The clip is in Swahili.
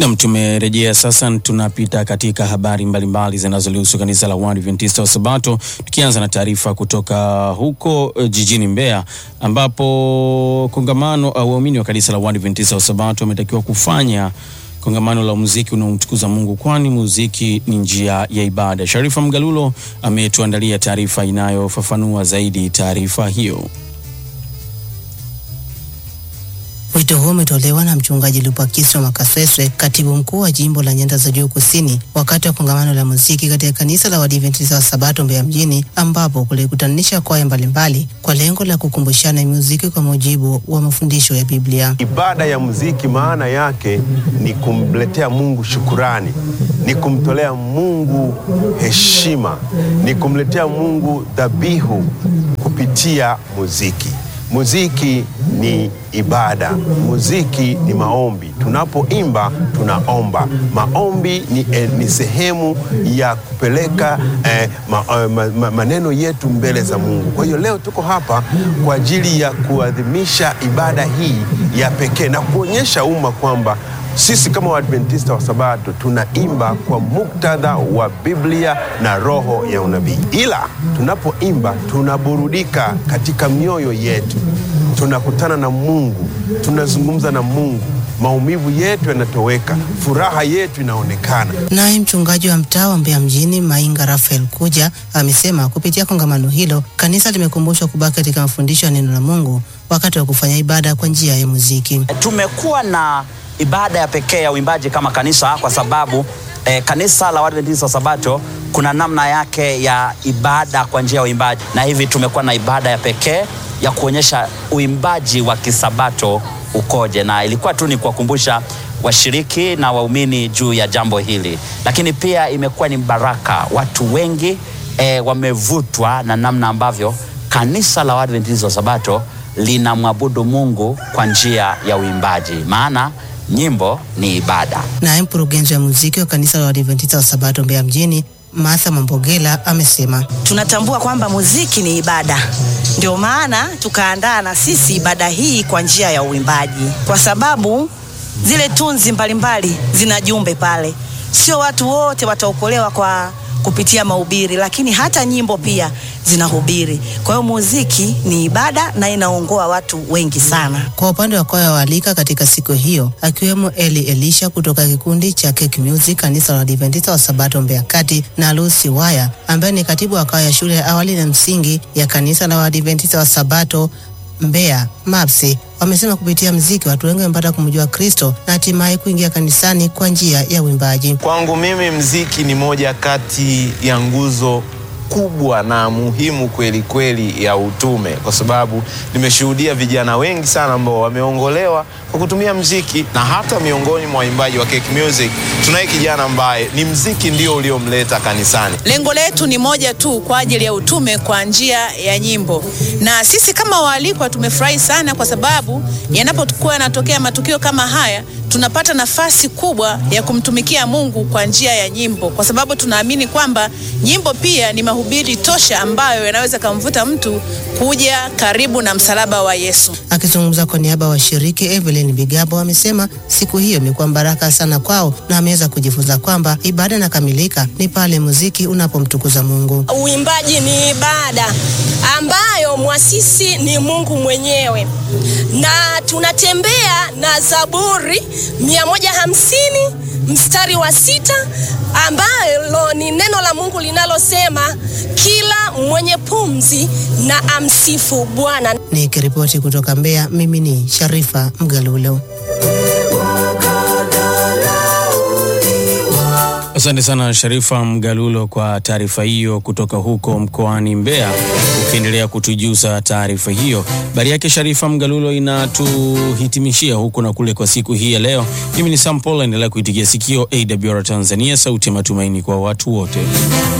Nam, tumerejea sasa, tunapita katika habari mbalimbali zinazolihusu kanisa la Waadventista wa Sabato, tukianza na taarifa kutoka huko uh, jijini Mbeya ambapo kongamano au waumini wa kanisa la Waadventista wa Sabato wametakiwa kufanya kongamano la muziki unaomtukuza Mungu, kwani muziki ni njia ya ibada. Sharifa Mgalulo ametuandalia taarifa inayofafanua zaidi taarifa hiyo. Wito huo umetolewa na mchungaji Lupakiswa Makasweswe, katibu mkuu wa jimbo la Nyanda za Juu Kusini, wakati wa kongamano la muziki katika kanisa la Waadventista wa Sabato Mbeya mjini, ambapo kulikutanisha kwaya mbalimbali kwa lengo la kukumbushana muziki kwa mujibu wa mafundisho ya Biblia. Ibada ya muziki maana yake ni kumletea Mungu shukurani, ni kumtolea Mungu heshima, ni kumletea Mungu dhabihu kupitia muziki. Muziki ni ibada, muziki ni maombi. Tunapoimba tunaomba. Maombi ni, eh, ni sehemu ya kupeleka eh, ma, eh, ma, ma, maneno yetu mbele za Mungu. Kwa hiyo leo tuko hapa kwa ajili ya kuadhimisha ibada hii ya pekee na kuonyesha umma kwamba sisi kama Waadventista wa Sabato tunaimba kwa muktadha wa Biblia na roho ya unabii, ila tunapoimba tunaburudika katika mioyo yetu, tunakutana na Mungu, tunazungumza na Mungu, maumivu yetu yanatoweka, furaha yetu inaonekana. Naye mchungaji wa mtaa wa Mbeya mjini Mainga Rafael Kuja amesema kupitia kongamano hilo kanisa limekumbushwa kubaki katika mafundisho ya neno la Mungu wakati wa kufanya ibada kwa njia ya muziki. Tumekuwa na ibada ya pekee ya uimbaji kama kanisa kwa sababu eh, kanisa la Waadventista wa Sabato kuna namna yake ya ibada kwa njia ya uimbaji, na hivi tumekuwa na ibada ya pekee ya kuonyesha uimbaji wa kisabato ukoje, na ilikuwa tu ni kuwakumbusha washiriki na waumini juu ya jambo hili, lakini pia imekuwa ni baraka. Watu wengi eh, wamevutwa na namna ambavyo kanisa la Waadventista wa Sabato linamwabudu Mungu kwa njia ya uimbaji, maana nyimbo ni ibada. Naye mkurugenzi wa muziki wa kanisa la Waadventista wa Sabato Mbeya mjini Martha Mambogela amesema tunatambua kwamba muziki ni ibada, ndio maana tukaandaa na sisi ibada hii kwa njia ya uimbaji, kwa sababu zile tunzi mbalimbali zina jumbe pale. Sio watu wote wataokolewa kwa kupitia mahubiri, lakini hata nyimbo pia zinahubiri. Kwa hiyo muziki ni ibada na inaongoa watu wengi sana. Kwa upande wa kwaya waalika katika siku hiyo akiwemo Eli Elisha kutoka kikundi cha Cake Music kanisa la Adventista wa Sabato Mbeya Kati na Lucy Waya ambaye ni katibu wa kwaya ya shule ya awali na msingi ya kanisa la Adventista wa Sabato Mbeya MAPSI wamesema kupitia mziki watu wengi wamepata kumjua Kristo na hatimaye kuingia kanisani kwa njia ya uimbaji. Kwangu mimi mziki ni moja kati ya nguzo kubwa na muhimu kweli kweli ya utume, kwa sababu nimeshuhudia vijana wengi sana ambao wameongolewa kwa kutumia mziki, na hata miongoni mwa waimbaji wa Cake Music tunaye kijana ambaye ni mziki ndio uliomleta kanisani. Lengo letu ni moja tu kwa ajili ya utume kwa njia ya nyimbo, na sisi kama waalikwa tumefurahi sana kwa sababu yanapokuwa yanatokea matukio kama haya tunapata nafasi kubwa ya kumtumikia Mungu kwa njia ya nyimbo, kwa sababu tunaamini kwamba nyimbo pia ni mahubiri tosha ambayo yanaweza kumvuta mtu kuja karibu na msalaba wa Yesu. Akizungumza kwa niaba ya washiriki, Evelyn Bigabo amesema siku hiyo imekuwa baraka sana kwao na ameweza kujifunza kwamba ibada inakamilika ni pale muziki unapomtukuza Mungu. Uimbaji ni ibada ambayo mwasisi ni Mungu mwenyewe, na tunatembea na Zaburi 150 mstari wa sita ambalo ni neno la Mungu linalosema kila mwenye pumzi na amsifu Bwana. Nikiripoti kutoka Mbeya, mimi ni Sharifa Mgalulo. Asante sana Sharifa Mgalulo kwa taarifa hiyo kutoka huko mkoani Mbeya. Ukiendelea kutujuza taarifa hiyo, habari yake Sharifa Mgalulo inatuhitimishia huku na kule kwa siku hii ya leo. Mimi ni Sam Paul, endelea kuitigia sikio AWR Tanzania, sauti ya matumaini kwa watu wote.